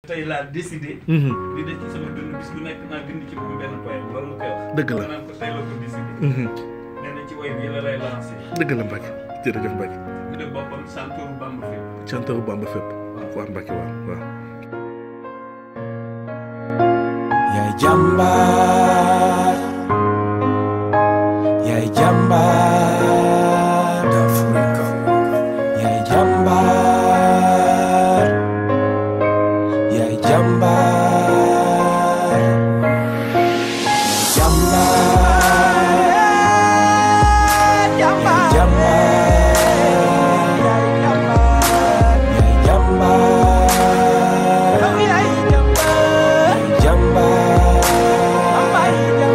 tey laa décidé. Mhm. li des ci sama dund bis bu nekk naa bind ci moom benn poème loolu mu koy wax. Dëgg la. ma naan ko tey la ko décidé. Mhm. nee na ci way bi la lay lancé. dëgg la Mbacke jërëjëf Mbacke mu ne boppam santoor Bamba fépp. cantaru Bamba fépp waaw Mbacke waaw waaw yaay jàmbaar yaay jàmbaar d'Afrique yaay jàmbaar yaay jàmbaar yaay jàmbaar yaay jàmbaar yaay jàmbaar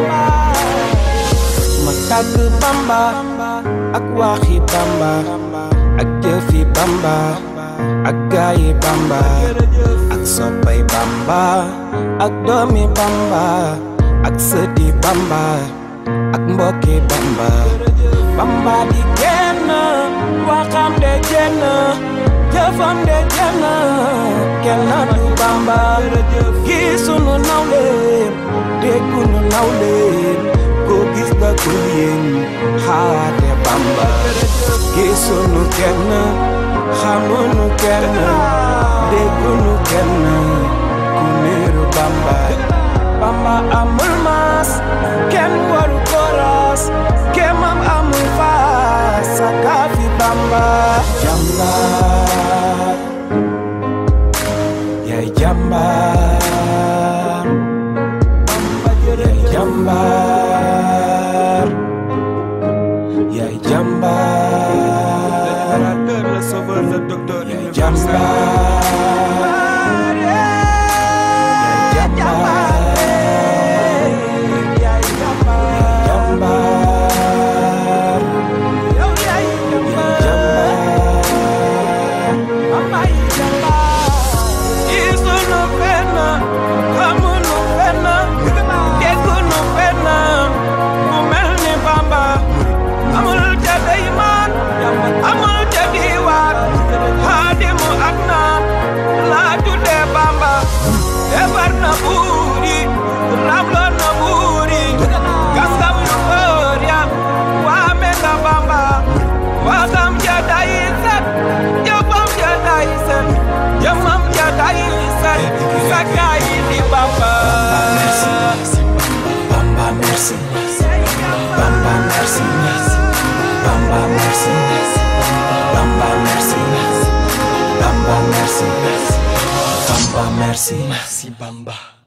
ma tàgg bamba ak waxi bamba ak jëfi bamba ak gaayi bamba ak soppay bamba ak doomi bamba ak sëti bamba ak mbokki bamba bamba di kenn waxam de jenn jëfam de jenn kenn du bamba gisunu nawleem déggunu nawleem ko gis nga ko yéen xaate bamba gisunu kenn xamunu kenn déggunu kenn ku niru bamba bamba amul maas kenn waru ko raas kemam amul faas sakaafi bamba jàmbaar yaay jàmbaar yaay jàmbaar yaay jàmbaar yaay jàmbaar yaay jàmbaar yaay jàmbaar yaay jàmbaar isunu fenn xamunu fenn déggunu fenn ku mel ni Bamba amul ca deymaan amul ca diwaan xaadimu ak naan laa tuddee Bamba defar na buuri rabloon na buuri gaskam yu fër ya waame nga Bamba waxam ja day set jëfam ja day set jëmam ja day set sakkaay di Bamba Bamba merci Bamba merci Bamba merci Bamba merci Bamba merci Bamba merci merci Bamba